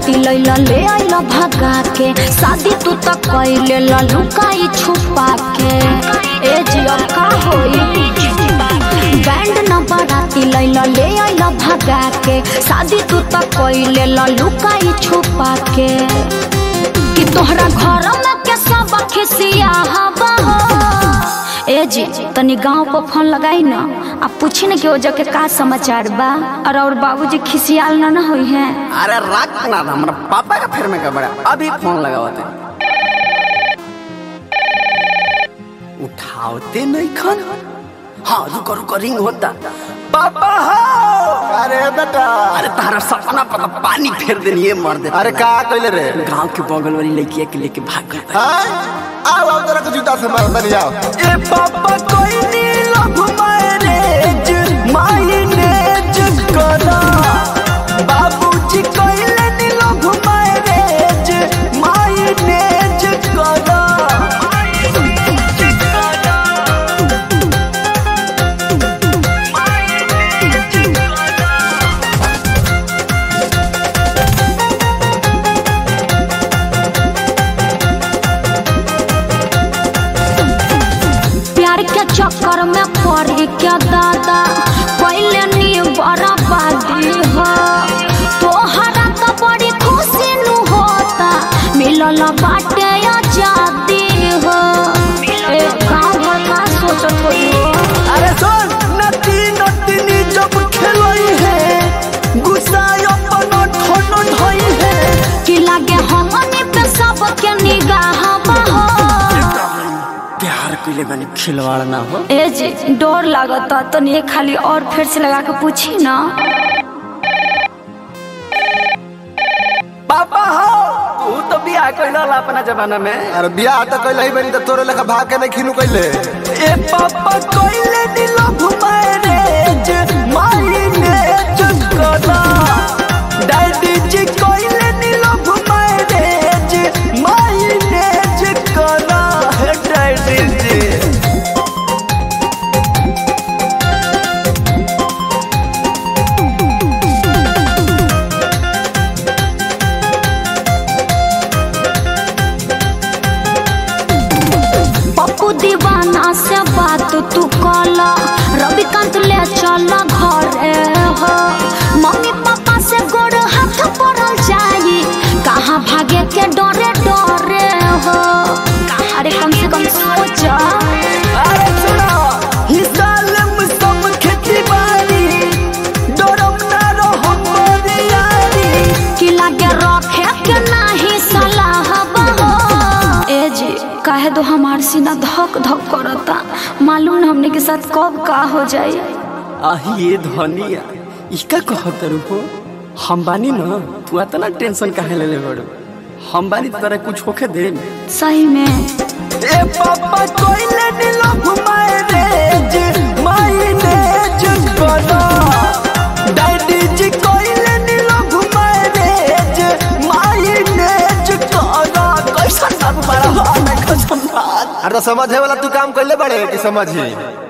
बराती लैला ले आइला भगा के शादी तू त कैले लुकाई छुपा के ए जिया का होई बैंड न बराती लैला ले आइला भगा के शादी तू त कैले लुकाई छुपा के कि तोहरा घर में के सब खिसिया हवा हो ए जी तनी गांव पर फोन लगाई ना आ पूछी ना कि ओ जग के का समाचार बा और और बाबूजी खिसियाल ना ना होई है अरे रख ना हमरा पापा का फिर में का बड़ा अभी फोन लगावते उठावते नहीं खन हाँ रुको रुको रिंग होता पापा हो अरे बेटा अरे तारा सपना पर पानी फेर देनी मर दे अरे का कइले रे गांव के बगल वाली लड़किया के लेके भाग गया हाँ आओ आओ तेरा के जूता से मार बन जाओ ए पापा कोई नी लव मैरिज माइनेज करा बाबूजी कोइले नी लव मैरिज माइनेज करा प्यार के चक्कर में पड़ी क्या दादा पहले नी बराबादी हो तोहरा तो बड़ी खुशी नु होता मिलल बाटे आजादी हो ए गाँव घर का सोचत होई हो अरे सुन नटी नटनी जब खेलई है गुस्सा अपन ठोनो ढोई है कि लागे हमनी पे सबके निगाह हो प्यार कइले बानी खिलवाड़ ना हो ए जी डर लागता तो नहीं खाली और फिर से लगा के पूछी ना पापा हो तू तो बियाह कइला अपना जमाना में अरे बियाह तो कइले ही बनी तो तोरे लेखा भाग के नहीं खिनु कइले ए पापा कोइले नी लव मैरिज माइनेज करा डैडी जी कोइले नी लव मैरिज माइनेज करा हे डैडी जी पप्पू दीवाना से बात तू कला रविकांत ले चल घरे हो मम्मी पापा से गोड़ हाथ पड़ल जाई कहाँ भागे के डरे डरे हो अरे कम से कम सोच अरे सुनो हिस्सा लेम सब खेती बाड़ी डरम ना रहो मोरी यारी कि लागे रखे के नाही सलाह हो ए जी काहे दो हमार सीना धक धक करता मालूम ना हमने के साथ कब का हो जाई आही ये धनिया इसका कहत हो हम बानी न तू इतना टेंशन काहे ले ले बड़ो हम बानी तो तरह कुछ होके दे सही में ए पापा कोइले नी लव मैरिज माइनेज करा डैडी जी कोइले नी लव मैरिज माइनेज करा कैसा सब बड़ा हाल है कसम अरे तो समझे वाला तू काम कइले बड़े कि समझी